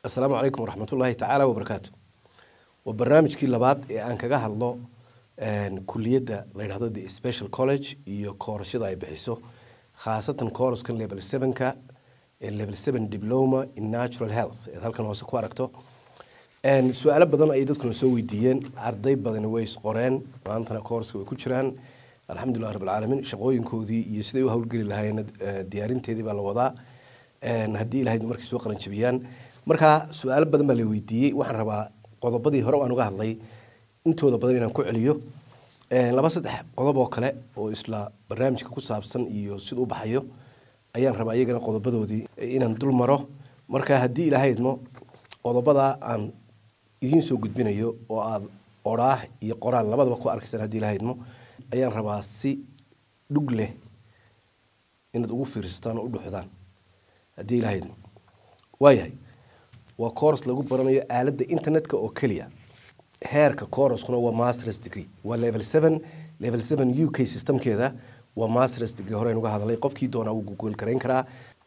assalaamu calaykum waraxmatullaahi tacaala wabarakaatu waa barnaamijkii labaad ee aan kaga hadlo kuliyadda la yidhahdo the special college iyo koorashada ay bixiso khaasatan kooraskan level sevenka ee level seven diploma in natural health eed halkan hoose ku aragto su-aalo badan ayay dadkuna soo weydiiyeen arday badani way isqoreen maantana kooraska way ku jiraan alxamdulilah rabbilcaalamiin shaqooyinkoodii iyo siday u howlgeli lahaayeen diyaarinteedii baa la wadaa haddii ilahayd markay soo qalanjabiyaan marka su-aalo badan baa la weydiiyey waxaan rabaa qodobadii hore aan uga hadlay intooda badan inaan ku celiyo laba saddex qodob oo kale oo isla barnaamijka ku saabsan iyo sida u baxayo ayaan rabaa iyagana qodobadoodii inaan dul maro marka haddii ilahaydmo qodobadaa aan idiin soo gudbinayo oo aada odhaah iyo qoraal labadaba ku arkaysaan haddii ilahaydmo ayaan rabaa si dhug leh inaad ugu fiirsataan oo u dhuxdaan haddii ilahaydmo waayahay waa coors lagu baranayo aaladda internetka oo keliya heerka coorskuna waa masters degree waa level seven level seven u k systemkeeda waa masters degree hore aynu ga hadalay qofkii doonaa wuu google garayn karaa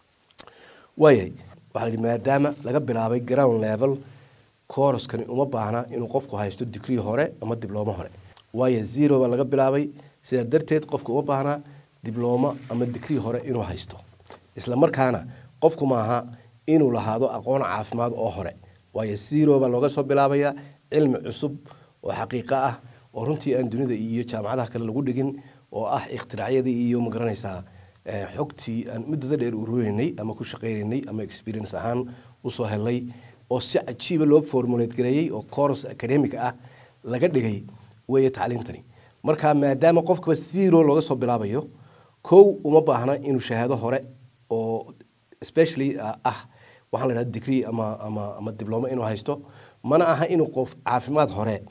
waayahay waxaa la yidhi maadaama laga bilaabay ground level coorskani uma baahna inuu qofku haysto degree hore ama diblomo hore waayo zero baa laga bilaabay sidaa darteed qofku uma baahna diblomo ama degree hore inuu haysto isla markaana qofku maaha inuu lahaado aqoon caafimaad oo hore waayo zero baa looga soo bilaabaya cilmi cusub oo xaqiiqo ah oo runtii aan dunida iyo jaamacadaha kale lagu dhigin oo ah ikhtiracyadii iyo magaranaysaa xogtii aan muddada dheer urureynay ama ku shaqaynaynay ama experience ahaan usoo helnay oo si cajiiba loo formulate gareeyey oo course academic ah laga dhigay weeye tacliintani marka maadaama qofkaba zero looga soo bilaabayo kow uma baahna inuu shahaado hore oo especially ah waxaan la dhahda degree ama ama ama diblomo inuu haysto mana aha inuu qof caafimaad hore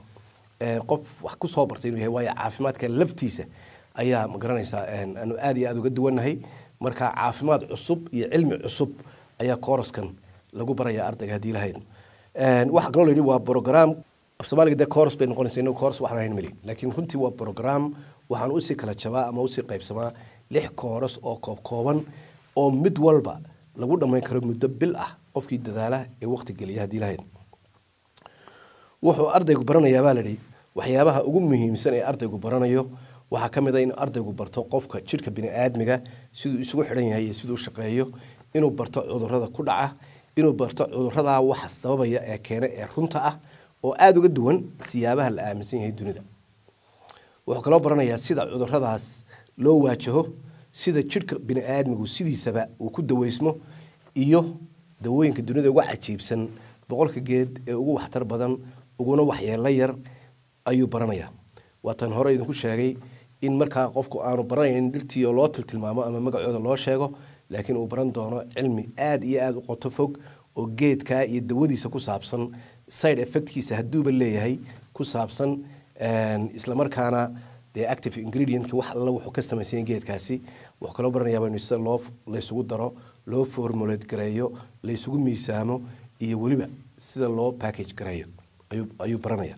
qof wax ku soo bartay inuu yahay waayo caafimaadka laftiisa ayaa ma garanaysaa aanu aad iyo aad uga duwannahay marka caafimaad cusub iyo cilmi cusub ayaa kooraskan lagu baraya ardayga haddii lahayd waxaa kaloo la yidhi waa program af soomaaliga dee course bay noqonaysa inuu course waxaan ahayn mali laakiin runtii waa program waxaan usii kala jabaa ama usii qaybsamaa lix kooras oo koob kooban oo mid walba lagu dhammayn karo muddo bil ah qofkii dadaala ee waqti geliya haddii lahayd wuxuu ardaygu baranayaa baa layidhi waxyaabaha ugu muhiimsan ee ardaygu baranayo waxaa ka mid a in ardaygu barto qofka jidhka bini-aadmiga siduu isugu xidhan yahay iyo siduu shaqeeyo inuu barto cudurada ku dhaca inuu barto cuduradaa waxa sababaya ee keena ee runta ah oo aada uga duwan siyaabaha la aaminsan yahay dunida wuxuu kaloo baranayaa sida cuduradaas loo waajaho sida jidhka bini-aadmigu sidiisaba uu ku daweysmo iyo dawooyinka dunida uga cajiibsan boqolka geed ee ugu waxtar badan uguna waxyeelo yar ayuu baranayaa waatan hore idinku sheegay in markaa qofku aanu baranayn dhirtii oo loo tiltilmaamo ama magacooda loo sheego laakiin uu baran doono cilmi aada iyo aada u qoto fog oo geedkaa iyo dawadiisa ku saabsan side effectkiisa hadduuba leeyahay ku saabsan islamarkaana dee active ingredientka wax alla wuxuu ka samaysan geedkaasi wuxuu kaloo baranayaa in sida loo laysugu daro loo formulate gareeyo laysugu miisaamo iyo weliba sida loo package gareeyo ayuu ayuu baranaya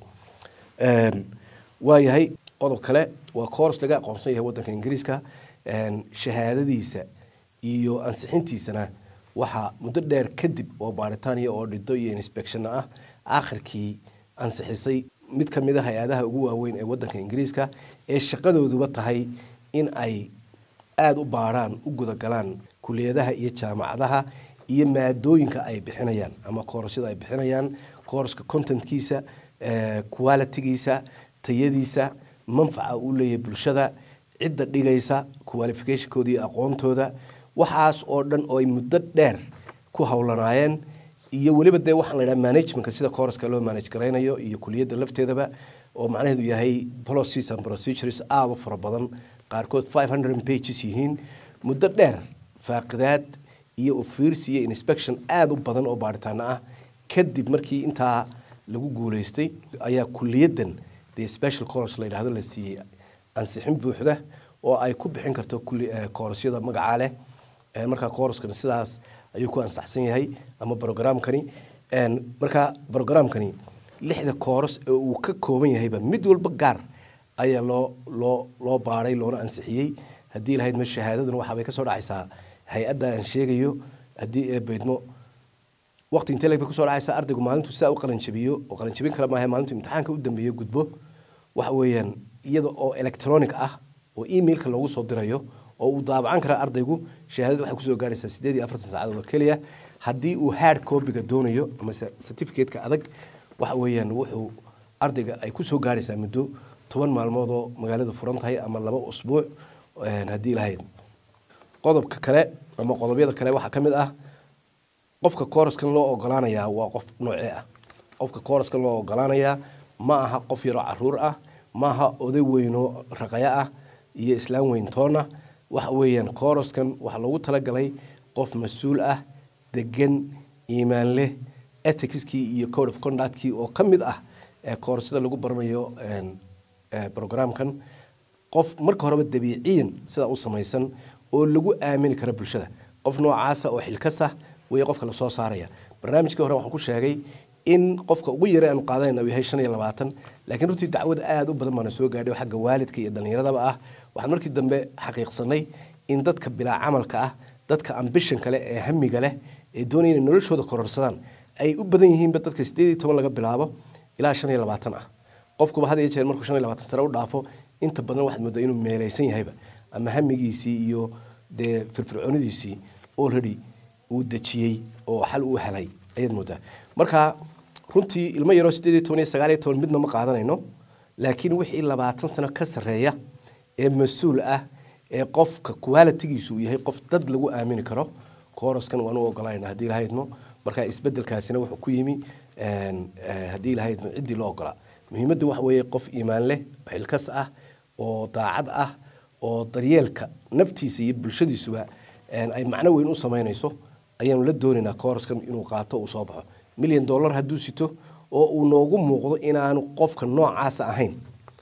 waayahay qodob kale waa course laga aqoonsan yahay waddanka ingiriiska shahaadadiisa iyo ansixintiisana waxaa muddo dheer kadib oo baaritaan iyo oo dhido iyo inspection ah aakhirkii ansixisay mid ka mid a hay-adaha ugu waaweyn ee waddanka ingiriiska ee shaqadooduba tahay in ay aada u baarhaan u gudagalaan kuliyadaha iyo jaamacadaha iyo maadooyinka ay bixinayaan ama koorashada ay bixinayaan koorska contentkiisa qualitigiisa tayadiisa manfaca uu leeyahay bulshada cidda dhigaysa qualificationkooda iyo aqoontooda waxaas oo dhan oo ay muddo dheer ku howlanaayeen iyo weliba dee waxaan la yidhaha managementka sida courska loo manage garaynayo iyo kuliyadda lafteedaba oo macnaheedu yahay policies and procedures aada u fara badan qaarkood five hundred pages yihiin muddo dheer faaqidaad iyo ufiirsi iyo inspection aada u badan oo baaritaano ah kadib markii intaa lagu guuleystay ayaa kuliyaddan dee special college la yidhahdo la siiyey ansixin buuxda oo ay ku bixin karto koorasyada magacaa leh markaa kooraskan sidaas ayuu ku ansaxsan yahay ama brogramkani markaa brogramkani lixda kooras ee uu ka kooban yahayba mid walba gaar ayaa loo loo loo baaray loona ansixiyey haddii lahayd ma shahaadaduna waxaabay ka soo dhacaysaa hay-adda aan sheegayo haddii ee baydmo waqti intee leeg kusoo dhacaysa ardaygu maalintu sidaa u qalanjabiyo oo qalanjabin kale maaha maalintu imtixaanka u dambeeyo gudbo waxa weeyaan iyada oo electronic ah oo emailka loogu soo dirayo oo uu daabacan kara ardaygu shahaadada waxay kusoo gaaraysaa sideed iyo afartan saacadood oo keliya haddii uu hard copyga doonayo ama certificate-ka adag waxa weeyaan wuxuu ardayga ay kusoo gaaraysaa muddo toban maalmood oo magaaladu furan tahay ama laba usbuuc haddii lahayd qodobka kale ama qodobyada kale waxaa ka mid ah qofka kooraskan loo ogolaanayaa waa qof noocee ah qofka kooraskan loo ogolaanayaa ma aha qof yaroo caruur ah ma aha oday weynoo raqaya ah iyo islaam weyn toona waxa weeyaan kooraskan waxaa loogu talagalay qof mas-uul ah degan iimaan leh ethicskii iyo code of conductkii oo ka mid ah koorsada lagu baranayo programkan qof marka horeba dabiiciyan sidaa u samaysan oo lagu aamini karo bulshada qof noocaasa oo xilkasa wey qofka lasoo saaraya barnaamijkii hore waxaan ku sheegay in qofka ugu yara aanu qaadanayna uu yahay shan iyo labaatan laakiin runtii dacwad aada u badan baana soo gaadhay oo xagga waalidka iyo dhallinyaradaba ah waxaan markii dambe xaqiiqsanay in dadka bilaa camalka ah dadka ambishan kale ee hamiga leh ee doonaya inay noloshooda kororsadaan ay u badan yihiinba dadka sideed iyo toban laga bilaabo ilaa shan iyo labaatan ah qofkuba had iyo jeer markuu shan iyo labaatan sare u dhaafo inta badan waxaad moodaa inuu meelaysan yahayba ama hamigiisii iyo dee firfircoonidiisii already uu dejiyey oo xal uu helay ayaad moodaa marka runtii ilmo yaroo sideed iyo toban iyo sagaal iyo toban midna ma qaadanayno laakiin wixii labaatan sano ka sarreeya ee mas-uul ah ee qofka qualitigiisu uu yahay qof dad lagu aamini karo kooraskan waan u ogolayna haddii lahaydmo marka isbedelkaasina wuxuu ku yimi haddii lahaydmo ciddii loo ogolaa muhiimaddu waxa weeye qof iimaan leh xilkas ah oo daacad ah oo daryeelka naftiisa iyo bulshadiisuba ay macno weyn u samaynayso ayaanu la doonaynaa kooraskan inuu qaato uu soo baxo milyan dollar hadduu sito oo uu noogu muuqdo inaanu qofka noocaasa ahayn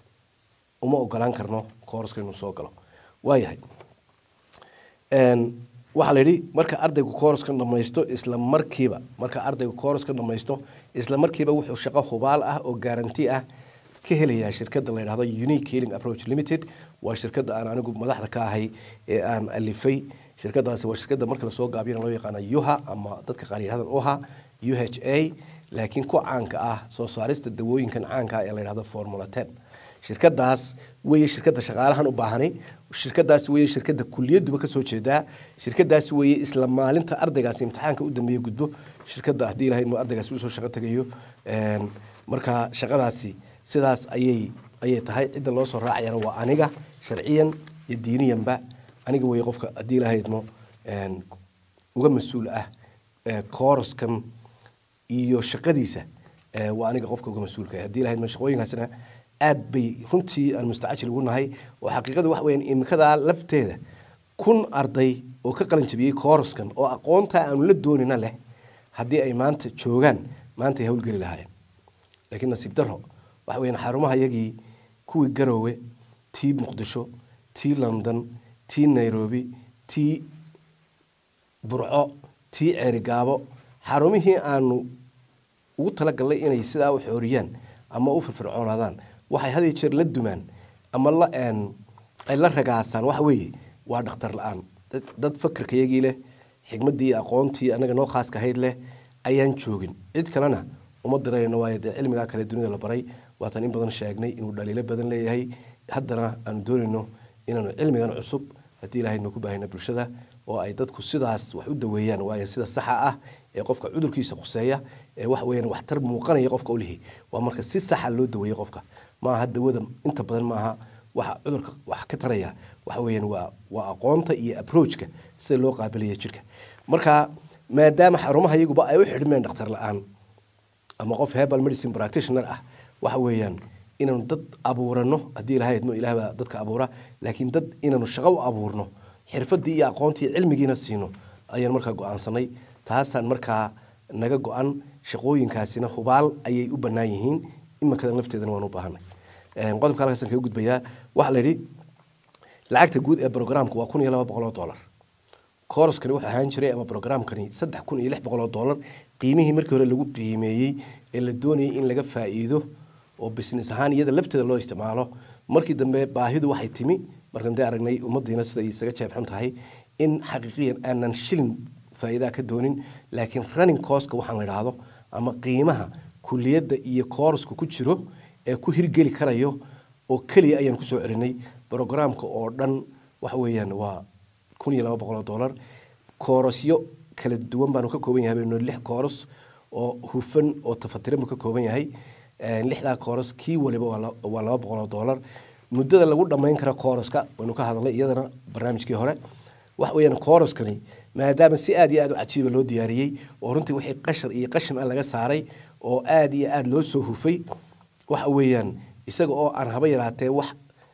uma ogolaan karno kooraskan inuu soo galo waayahay waxaa la yidhi marka ardaygu kooraskan dhamaysto isla markiiba marka ardaygu kooraskan dhamaysto isla markiiba wuxuu shaqo hubaal ah oo garanti ah ka helayaa shirkadda la yidhahdo unique healing approach limited waa shirkadda aan anigu madaxda ka ahay ee aan alifay shirkadaasi waa shirkadda marka lasoo gaabiyana loo yaqaana yuha ama dadka qaar yidhahdan uha u h a laakiin ku caanka ah soo saarista dawooyinkan caanka ah ee la yidhahdo formula ten shirkadaas weeye shirkadda shaqaalahan u baahanay shirkadaas weeye shirkadda kuliyaduba ka soo jeedaa shirkadaas weeye isla maalinta ardaygaasi imtixaanka u dambeeye gudbo shirkadda haddii ilahayd ma ardaygaasi usoo shaqo tegayo marka shaqadaasi sidaas ayay ayay tahay cidda loo soo raacayana waa aniga sharciyan iyo diiniyanba aniga weeye qofka haddii ilahaydmo uga mas-uul ah kooraskan iyo shaqadiisa waa aniga qofka uga mas-uulka haddii ilahaydmo shaqooyinkaasina aad bay runtii aan mustacajil ugu nahay oo xaqiiqada waxa weyaan imikadaa lafteeda kun arday oo ka qalin jabiyey kooraskan oo aqoontaa aanu la doonina leh haddii ay maanta joogaan maanta ay hawlgeli lahaayeen laakiin nasiib daro waxa weyaan xarumaha yagii kuwii garoowe tii muqdisho tii london tii nairobi tii burco tii ceerigaabo xarumihii aanu ugu talagalnay inay sidaa u xooriyaan ama u firfircoonaadaan waxay had iyo jeer la dumaan ama la ay la ragaasaan waxa weeye waa dhakhtar la-aan dad fakerka yagii leh xigmaddii iyo aqoontii annaga noo khaaska ahayd leh ayaan joogin cid kalena uma dirayno waayo dee cilmigaa kale dunida la baray waataan in badan sheegnay inuu dhaliilo badan leeyahay haddana aanu doonayno inaanu cilmigan cusub haddii ilahayd ma ku baahayna bulshada oo ay dadku sidaas wax u daweeyaan waayo sida saxa ah ee qofka cudurkiisa khuseeya ee wax weeyaan waxtar muuqanaya qofka u lihi waa marka si saxa loo daweeyo qofka maaha dawada inta badan maaha waxa cudurka wax ka taraya waxa weeyaan waa waa aqoonta iyo approachka sida loo qaabilaya jirka marka maadaama xarumaha iyaguba ay u xidhmeen dhakhtar la-aan ama qof herbal medicine practitioner ah waxa weeyaan inaanu dad abuurano haddii ilahay idmo ilaah baa dadka abuura laakiin dad inaanu shaqo u abuurno xirfadii iyo aqoontii iyo cilmigiina siino ayaan markaa go-aansanay taasaan markaa naga go-an shaqooyinkaasina hubaal ayay u bannaan yihiin iminkadan lafteedana waan u baahanay qodobka halkaasaan kaga gudbayaa waxaa la yidhi lacagta guud ee programka waa kun iyo laba boqol oo dollar kooraskani wuxuu ahaan jiray ama programkani saddex kun iyo lix boqol oo dollar qiimihii markii hore lagu qiimeeyey ee la doonayay in laga faa'iido oo business ahaan iyada lafteeda loo isticmaalo markii dambe baahidu waxay timi markaan dee aragnay ummadiina sida isaga jeebxun tahay in xaqiiqiyan aanan shilin faa'iidaa ka doonin laakiin running coska waxaan la idhaahdo ama qiimaha kuliyadda iyo koorasku ku jiro ee ku hirgeli karayo oo keliya ayaan kusoo celinay brogramka oo dhan waxa weeyaan waa kun iyo laba boqol oo dollar koorasyo kala duwan baanu ka kooban yahay baynu lix kooras oo hufan oo tafatiran buu ka kooban yahay lixdaa kooras kii waliba waa laba boqol oo dollar muddada lagu dhammayn karo kooraska waynu ka hadalnay iyadana barnaamijkii hore waxa weeyaan kooraskani maadaama si aad iyo aad u cajiiba loo diyaariyey oo runtii wixii qashar iyo qashin ah laga saaray oo aad iyo aad loo soo hufay waxa weeyaan isaga oo aan haba yaraatee wax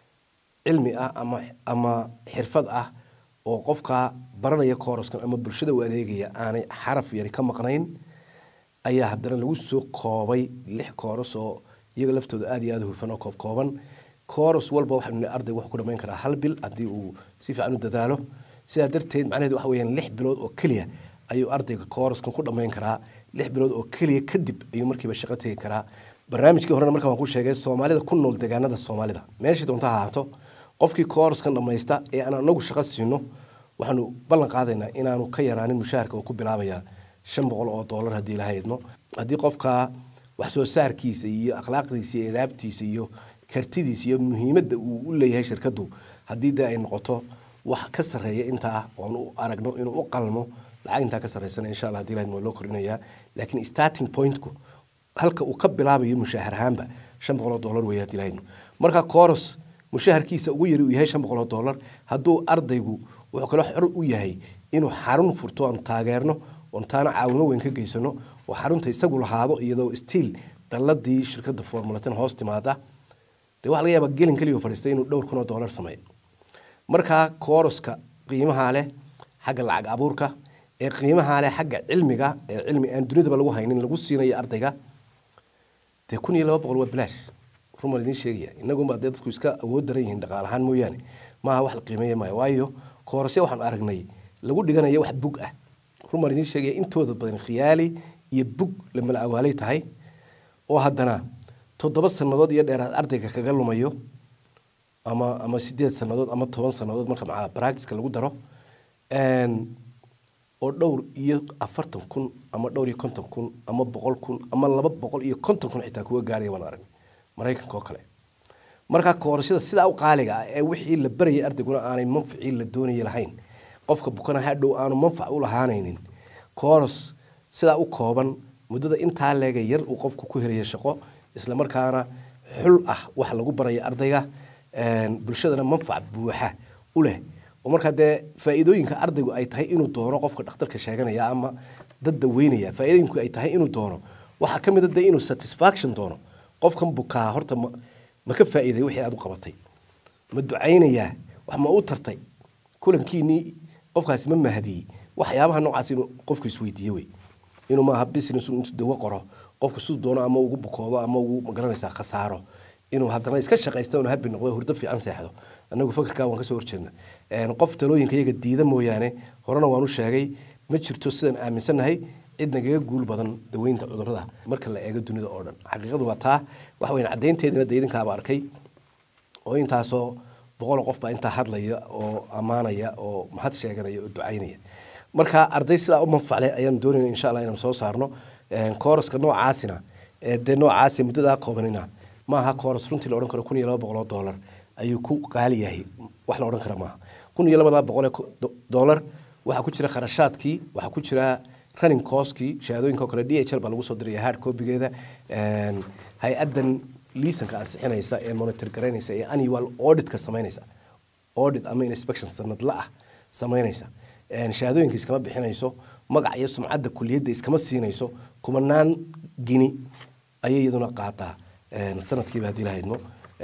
cilmi ah ama ama xirfad ah oo qofka baranaya kooraskan ama bulshada u adeegaya aanay xaraf yari ka maqnayn ayaa haddana lagu soo koobay lix kooras oo iyaga laftooda aad iyo aad u hufan oo koob kooban kooras walba waxaynu nihi ardayga wuxuu ku dhammayn karaa hal bil haddii uu si fiican u dadaalo sidaa darteed macnaheedu waxa weeyaan lix bilood oo keliya ayuu ardayga kooraskan ku dhammayn karaa lix bilood oo keliya kadib ayuu markiiba shaqo tegi karaa barnaamijkii horena marka waan ku sheegay soomaalida ku nool deegaanada soomaalida meeshii doonta ha ahaato qofkii kooraskan dhammaysta ee aan anagu shaqo siino waxaanu ballan qaadaynaa inaanu ka yaraanin mushaharka uu ku bilaabaya shan boqol oo dollar haddii ilaha idmo haddii qofka wax soo saarkiisa iyo akhlaaqdiisa iyo edaabtiisa iyo kartidiisa iyo muhiimadda uu u leeyahay shirkaddu haddii dee ay noqoto wax ka sarreeya intaa oon u aragno inuu u qalmo lacag intaa ka sarreysana insha allah hadii ilaha idmo loo kordhinayaa laakiin starting pointku halka uu ka bilaabayo mushahar ahaanba shan boqol oo dollar weeye hadii ilaha idmo marka coros mushaharkiisa ugu yari uu yahay shan boqol oo dollar hadduu ardaygu wuxuu kaloo xor u yahay inuu xarun furto aanu taageerno oon taana caawimo weyn ka geysano oo xarunta isagu lahaado iyadoo stiil dalladii shirkadda formulatin hoos timaada dee waxa laga yaabaa gelin keliya fadhiistay inuu dhowr kun oo dollar sameeyo markaa kooroska qiimaha leh xagga lacag abuurka ee qiimaha leh xagga cilmiga ee cilmi aan dunidaba lagu haynin lagu siinayo ardayga dee kun iyo laba boqol waa bilaash rumal idiin sheegaya inagunbaa dee dadku iska awood daran yihiin dhaqaal ahaan mooyaane maaha wax la qiimeeya maayo waayo koorasya waxaan aragnay lagu dhiganayo wax bug ah rumal idiin sheegaya intooda badan khiyaali iyo bug lamala awaalay tahay oo haddana toddoba sannadood iyo dheeraad ardayga kaga lumayo ama ama sideed sannadood ama toban sannadood marka macaa practiceka lagu daro oo dhowr iyo afartan kun ama dhowr iyo konton kun ama boqol kun ama laba boqol iyo konton kun xitaa kuga gaaraya waan arag maraykanka oo kale markaa koorashada sidaa u qaaliga ah ee wixii la barayay ardayguna aanay manficii la doonaya lahayn qofka bukana hadhow aanu manfac u lahaanaynin kooros sidaa u kooban muddada intaa leega yar uu qofku ku helaya shaqo islamarkaana xul ah wax lagu baraya ardayga bulshadana manfac buuxa u leh oo markaa dee faa'iidooyinka ardaygu ay tahay inuu doono qofka dhakhtarka sheeganaya ama dad daweynaya faa'iidooyinku ay tahay inuu doono waxaa ka mid a dee inuu satisfaction doono qofkan bukaa horta ma ma ka faa'iiday wixii aad u qabatay ma ducaynayaa wax ma u tartay kulankiinii qofkaasi ma mahadiyey waxyaabaha noocaas inuu qofku isweydiiye wey inuu maaha business intuu dawo qoro qofku siduu doono ama ugu bukoodo ama ugu magaranaysaa khasaaro inuu haddana iska shaqaysta unu habi noqdo hurdo fiican seexdo annagu fakarkaa waan kasoo horjeedna qof talooyinka iyaga diida mooyaane horena waan u sheegay ma jirto sidaan aaminsannahay cid nagaga guul badan daweynta cudurrada marka la eego dunida oo dhan xaqiiqadu waa taa waxa weyn caddaynteedina dee idinkaaba arkay oo intaasoo boqol qof baa intaa hadlaya oo ammaanaya oo mahad sheeganaya oo ducaynaya marka arday sidaa u manfacle ayaan doonayna insha allah inaan soo saarno kooraska noocaasina dee noocaasi muddadaa koobanina maaha kooras runtii la odhan karo kun iyo laba boqol oo dollar ayuu ku qaali yahay wax la odhan kara maaha kun iyo labadaa boqol ee dollar waxaa ku jira kharashaadkii waxaa ku jira running coskii shahaadooyinka oo kale d h l baa lagu soo diraya hard copigeeda hay-addan liisanka ansixinaysa ee monitor garaynaysa ee annual auditka samaynaysa audit ama inspection sanadla ah samaynaysa shahaadooyinka iskama bixinayso magac iyo sumcadda kuliyadda iskama siinayso kumanaan gini ayay iyaduna qaataa sanadkiiba haddii lahaydno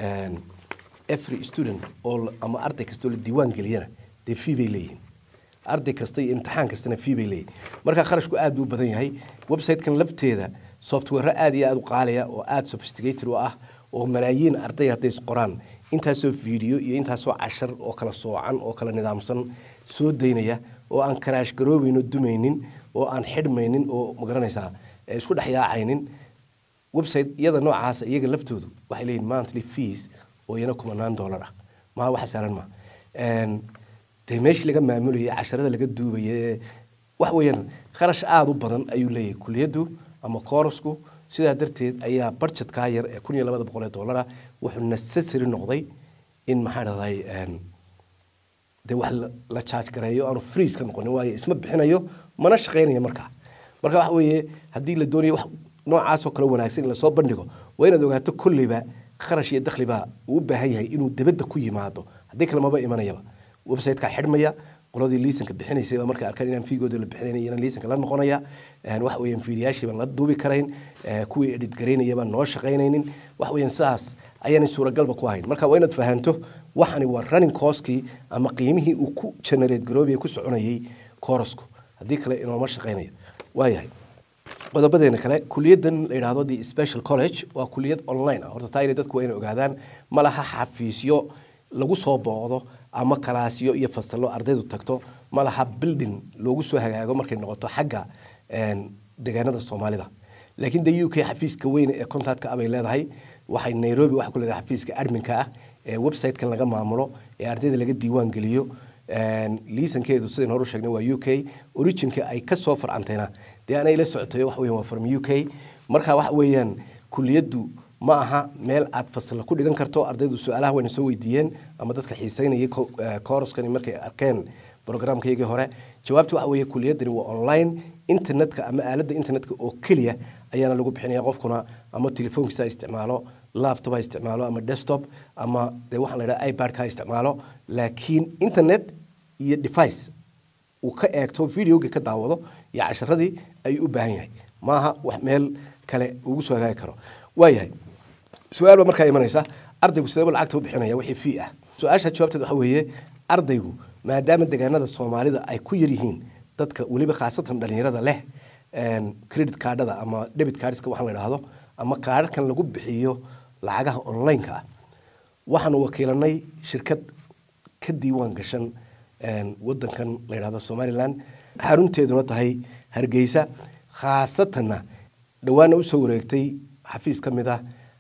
every student oo ama arday kastoo la diiwaan geliyana dee fee bay leeyihiin arday kasta iyo imtixaan kastana fee bay leeyihin marka kharashku aad buu u badan yahay website-kan lafteeda software aad iyo aad u qaaliya oo aad sophisticated u ah oo malaayiin arday hadday isqoraan intaasoo video iyo intaasoo cashar oo kala soocan oo kala nidaamsan soo daynaya oo aan karaash garoobeyno dumaynin oo aan xidhmaynin oo magaranaysaa isku dhex yaacaynin website iyada noocaasa iyaga laftoodu waxay leeyihin monthly fees oo iyana kumanaan dollar ah maha waxa saaran ma dee meeshii laga maamulayay casharada laga duubayay wax weeyaan kharash aada u badan ayuu leeyahay kuliyaddu ama koorasku sidaa darteed ayaa budgetkaa yar ee kun iyo labada boqol ee dollara wuxuu necessary noqday in maxaa dhahday dee wax la charge gareeyo aanu freeze ka noqonin waayo isma bixinayo mana shaqaynayo markaa marka waxa weeye haddii la doonayo wax noocaasoo kale wanaagsan in lasoo bandhigo waa inaad ogaato kolleyba kharash iyo dakhliba uu u baahan yahay inuu debadda ku yimaado haddii kale maba imanayaba website-kaa xidhmaya qoladii liisanka bixinaysay baa markay arkaan inaan fiigooda la bixinayn inaan liisanka la noqonaya waxa weeyaan fiidiyaashii baan la duubi karayn kuwii edit garaynaya baan noo shaqaynaynin waxa weeyaan sidaas ayaanay suuragalba ku ahayn marka waa inaad fahanto waxani waa running coskii ama qiimihii uu ku generate garoobaya ku soconayay korosku haddii kale inooma shaqaynayo waayahay qodobadeena kale kuliyadan la yidhaahdo the special college waa kuliyad online ah horta taa inay dadku waa inay ogaadaan ma laha xafiisyo lagu soo booqdo ama kalaasyo iyo fasallo ardaydu tagto ma laha building loogu soo hagaago markay noqoto xagga deegaanada soomaalida laakiin de u k xafiiska weyn ee contactka ah bay leedahay waxay nairobi waxa ku leedahay xafiiska adminka ah ee website-kan laga maamulo ee ardayda laga diiwaan geliyo liisankeedu sidayn hore u sheegnay waa u k originka ay ka soo farcantayna dee anay la socotay waxa weeyaan waa from u k marka waxa weeyaan kuliyaddu ma aha meel aad fasalla ku dhigan karto ardaydu su-aalaha wayna soo weydiiyeen ama dadka xiiseynayay koroskani markay arkeen programkaygii hore jawaabta waxa weeye kuliyaddani waa online internetka ama aaladda internetka oo keliya ayaana lagu bixinaya qofkuna ama telefoonkiisa ha isticmaalo laptop ha isticmaalo ama desktop ama dee waxaan la yidhaha ipad ha isticmaalo laakiin internet iyo device uu ka eegto videoga ka daawado iyo casharadii ayuu u baahan yahay maaha wax meel kale ugu soo hagaagi karo waayahay su-aal baa markaa imanaysa ardaygu sideeba lacagta u bixinaya wixii fii ah su-aasha jawaabteed waxa weeye ardaygu maadaama deegaanada soomaalida ay ku yar yihiin dadka weliba khaasatan dhalinyarada leh credit cardada ama debit cardska waxaan la idhaahdo ama kaadharkan lagu bixiyo lacagaha online-ka ah waxaanu wakiilanay shirkad ka diiwaan gashan wadankan la yidhahdo somaliland xarunteeduna tahay hargeysa khaasatanna dhowaana usoo wareegtay xafiis ka mid ah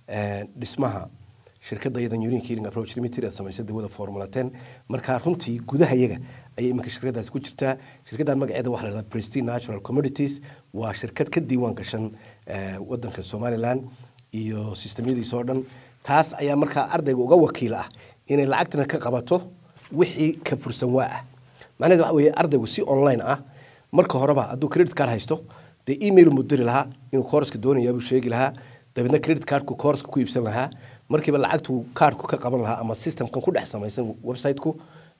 dhismaha shirkadda iyadan union healing approach limited ee samaysay dawada formula ten markaa runtii gudaha iyaga ayay iminka shirkadaasi ku jirtaa shirkadda magaceeda waxa la yidhahdaa prestige natural commodities waa shirkad ka diiwaan gashan wadanka somaliland iyo sistemyadiisa oo dhan taas ayaa markaa ardayga uga wakiil ah inay lacagtana ka qabato wixii ka fursan waa ah macnaheed waxa weeye ardaygu si online ah marka horeba hadduu credit card haysto dee email mu diri lahaa inuu kooraska doonayaa buu sheegi lahaa dabeedna credit cardku kooraska ku iibsan lahaa markiiba lacagtu kaarku ka qaban lahaa ama systemkan ku dhex samaysan website-ku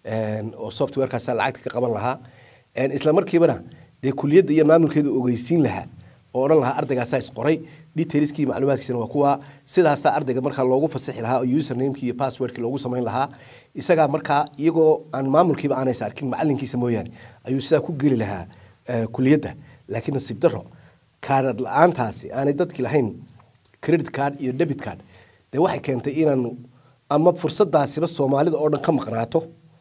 oo softwarekaasa lacagta ka qaban lahaa isla markiibana dee kuliyadda iyo maamulkeedu ogeysiin lahaa oo odhan lahaa ardaygaasaa isqoray detailskii macluumaadkiisana waa kuwa sidaasaa ardayga markaa loogu fasixi lahaa oo usernamekii iyo passwordkii loogu samayn lahaa isagaa markaa iyagoo aan maamulkiiba aanaysa arkin macalinkiisa mooyaane ayuu sidaa ku geli lahaa kuliyadda laakiin nasiib daro kaadhar la-aantaasi aanay dadkii lahayn credit card iyo debit card dee waxay keentay inaanu ama fursadaasiba soomaalida oo dhan ka maqnaato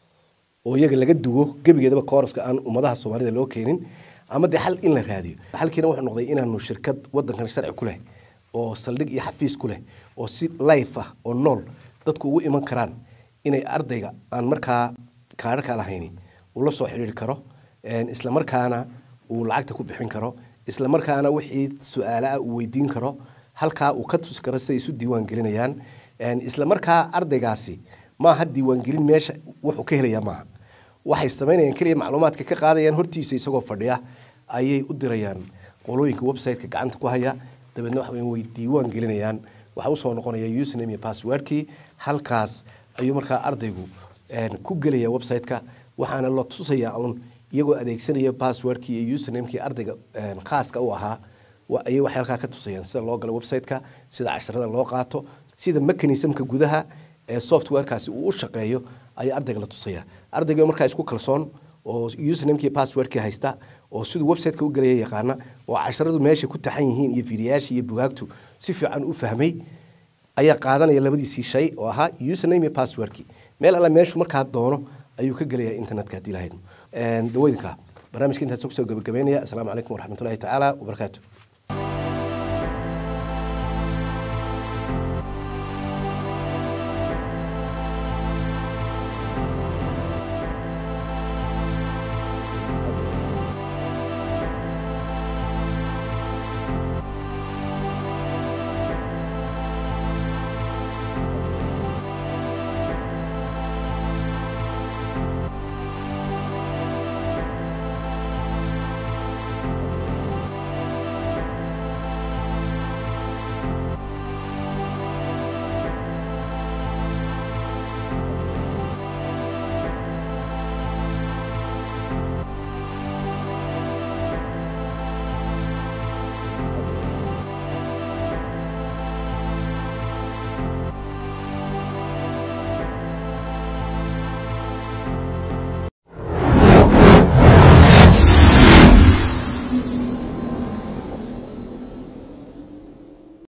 oo iyaga laga duwo gebigeedaba kooraska aan ummadaha soomaalida loo keenin ama dee xal in la raadiyo xalkiina wuxuu noqday inaanu shirkad wadankan sharci ku leh oo saldhig iyo xafiis ku leh oo si life ah oo nool dadku ugu iman karaan inay ardayga aan markaa kaadharka lahayni uu la soo xidhiiri karo isla markaana uu lacagta ku bixin karo isla markaana wixii su-aalaha uu weydiin karo halkaa uu ka tusi karo siday isu diiwaan gelinayaan isla markaa ardaygaasi maaha diiwaangelin meesha wuxuu ka helayaa maaha waxay samaynayaan keliya macluumaadka ka qaadayaan hortiisa isagoo fadhiya ayay u dirayaan qolooyinka website-ka gacanta ku haya dabeedna waxa way diiwaan gelinayaan waxaa usoo noqonaya username iyo passwordkii halkaas ayuu markaa ardaygu ku gelaya website-ka waxaana la tusayaa un iyagoo adeegsanaya passwordkii iyo usernamekii ardayga khaaska u ahaa ayay waxay halkaa ka tusayaan sida loo galo website-ka sida casharada loo qaato sida mechanismka gudaha ee softwarekaasi uu u shaqeeyo ayaa ardayga la tusaya ardayga markaa isku kalsoon oo usernamekii passwordkii haysta oo siduu website-ka u gelaya yaqaana oo casharadu meesha ku taxan yihiin iyo fiidiyaashii iyo bugaagtu si fiican u fahmay ayaa qaadanaya labadiisii shay oo ahaa username iyo passwordkii meel alla meeshu markaa doono ayuu ka gelaya internetka haddii lahayd daweydinka barnaamijka intaas kusoo gabagabeynaya asalaamu calaykum waraxmatullahi tacaala wabarakaatu